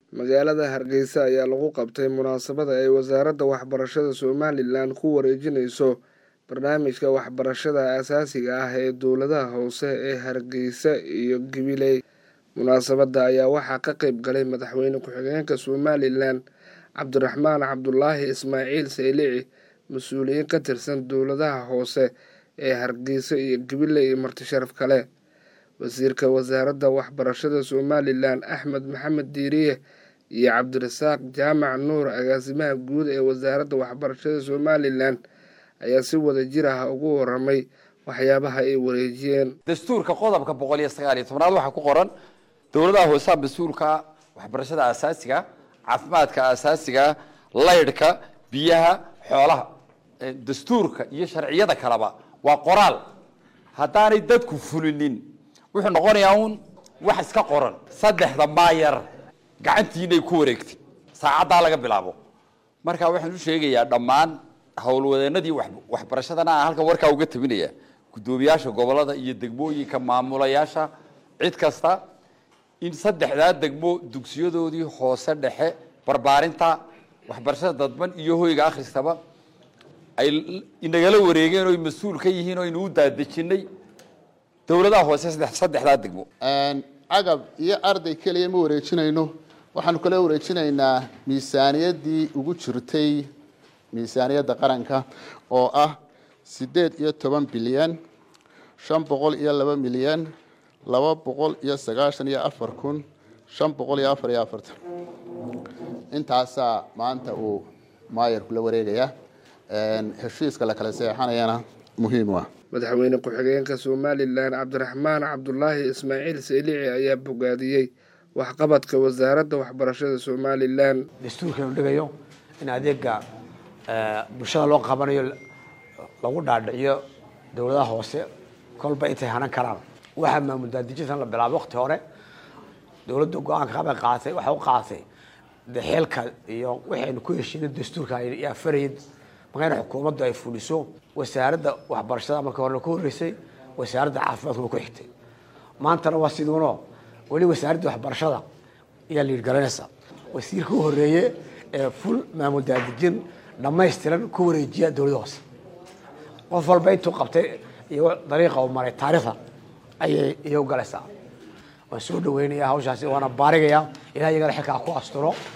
magaalada hargeysa ayaa lagu qabtay munaasabada ay wasaaradda waxbarashada somalilan ku wareejinayso barnaamijka waxbarashada aasaasiga ah ee dowladaha hoose ee hargeysa iyo gabiley munaasabada ayaa waxaa ka qeyb galay madaxweyne ku-xigeenka somalilan cabdiraxmaan cabdulaahi ismaaciil saylici mas-uuliyiin ka tirsan dowladaha hoose ee hargeysa iyo gabiley iyo marti sharaf kale wasiirka wasaaradda waxbarashada somalilan axmed maxamed diiriye iyo cabdirasaaq jaamac nuur agaasimaha guud ee wasaaradda waxbarashada somalilan ayaa si wada jir ah ugu waramay waxyaabaha ay wareejiyeen dastuurka qodobka boqol iyo sagaal iyo tobnaad waxaa ku qoran dowladaha hoosaha mas-uulka waxbarashada asaasiga caafimaadka asaasiga laydhka biyaha xoolaha dastuurka iyo sharciyada kaleba waa qoraal haddaanay dadku fulinin wuxuu noqonayaa un wax iska qoran saddexda maayar gacantiinay ku wareegtay saacaddaa laga bilaabo marka waxaan u sheegayaa dhammaan howlwadeenadii waxbarashadana aan halkan warkaa uga tabinaya guddoomiyaasha gobolada iyo degmooyinka maamulayaasha cid kasta in saddexdaa degmo dugsiyadoodii hoose dhexe barbaarinta waxbarashada dadban iyo hoyga akhristaba ay inagala wareegeen oo mas-uul ka yihiin oo aynu u daadejinay dowladaha hoose saddexdaa degmo cagab iyo arday keliya ma wareejinayno waxaanu kala wareejinaynaa miisaaniyaddii ugu jirtay miisaaniyadda qaranka oo ah siddeed iyo toban bilyan shan boqol iyo laba milyan laba boqol iyo sagaashan iyo afar kun shan boqol iyo afar iyo afartan intaasaa maanta uu maayarku la wareegayaa heshiiska la kala seexanayana muhiim u ah madaxweyne ku-xigeenka somalilan cabdiraxmaan cabdulaahi ismaaciil saylici ayaa bogaadiyey waxqabadka wasaaradda waxbarashada somalilan dastuurkanu dhigayo in adeega bulshada loo qabanayo lagu dhaadhiciyo dowladaha hoose kolba intay hanan karaan waxaa maamul daadijintan la bilaabay wakti hore dowladda go-aanka qabay qaatay waxa u qaatay de xeelka iyo waxaynu ku heshiinay dastuurka yaa farayay markayna xukuumaddu ay fuliso wasaaradda waxbarashada marka horena ku horreysay wasaaradda caafimaadkuna ku xigtay maantana waa siduuno weli wasaaradda waxbarashada ayaa liidgalanaysa wasiirka u horreeye ee ful maamul daadijin dhamaystiran ku wareejiya dowladda hoose qof walba intuu qabtay iyo dariiqa uu maray taariikhda ayay iyo galaysaa waan soo dhaweynaya hawshaasi waana baarigayaa ilaah iyagana xilkaa ku asturo